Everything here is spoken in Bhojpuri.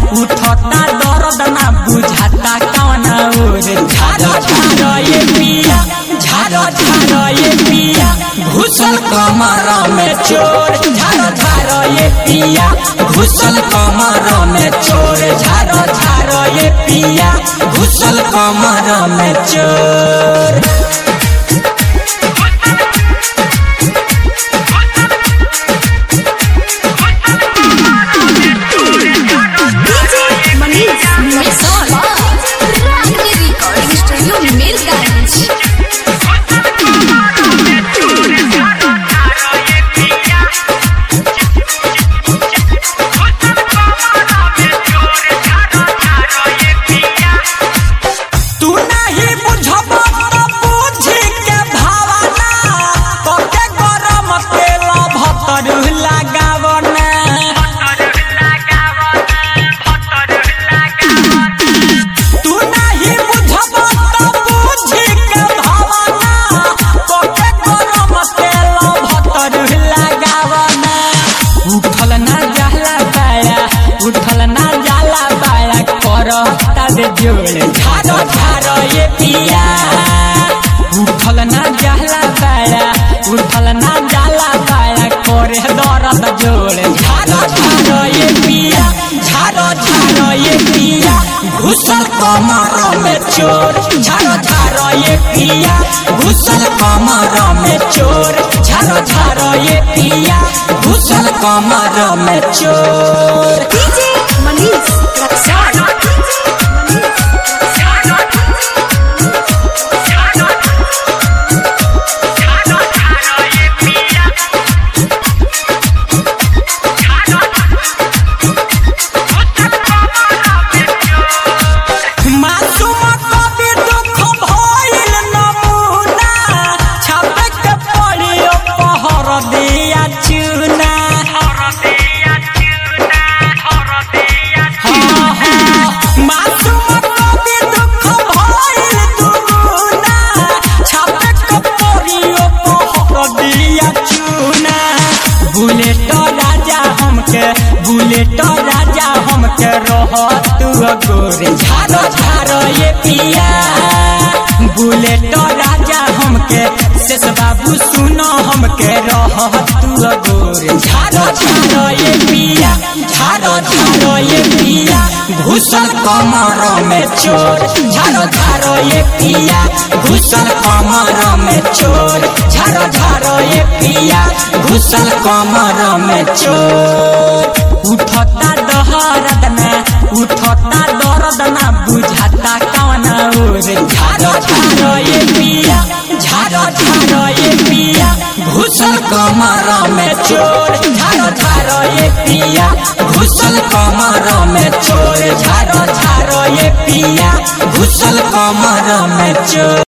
उठता दर्द ना बुझाता कवना ओर झारो झारो ये पिया झारो झारो ये पिया घुसल कमर में चोर झारो झारो ये पिया घुसल कमर में चोर झारो झारो ये पिया घुसल कमर में चोर DJ Manish Mason. Ragni Recording Studio Mirganj. तू नहीं बुझब तो बुझी के भावना तोके गरम तेल भतर लगावना तू नहीं बुझब तो बुझी के भावना तोके गरम तेल भतर लगावना उठल ना जाला पाया उठल ना जाला पाया करता दे जोड़ झारो झारो ये पिया उठल ना जाला पाया उठल ना जाला पाया करे दर्द जोड़ झारो झारो ये पिया झारो झारो ये पिया घुसल कमर में चोर झारो झारो ये पिया घुसल कमर में चोर झारो झारो ये पिया घुसल कमर में चोर DJ Manish Raksan. मासूम कवि दुख भइल नमूना छापे के पड़ियो पहर दिया चूना हाँ, हाँ, मासूम कवि दुख भइल दुगुना छापे के पड़ियो पहर दिया चूना बुलेट राजा हमके बुलेट राजा हमके रह तू गोरे झारो झारो ये पिया बुलेट राजा हमके शेष बाबू सुनो हमके रह तू गोरे झारो झारो ये पिया झारो झारो ये पिया घुसल कमर में चोर झारो झारो ये पिया घुसल कमर में चोर झारो झारो ये पिया घुसल कमर में चोर उठता दहरद ना उठता दर्द ना बुझाता कवना ओर झारो झारो ये पिया झारो झारो ये पिया घुसल कमर में चोर झारो झारो ये पिया घुसल कमर में चोर झारो झारो ये पिया घुसल कमर में चोर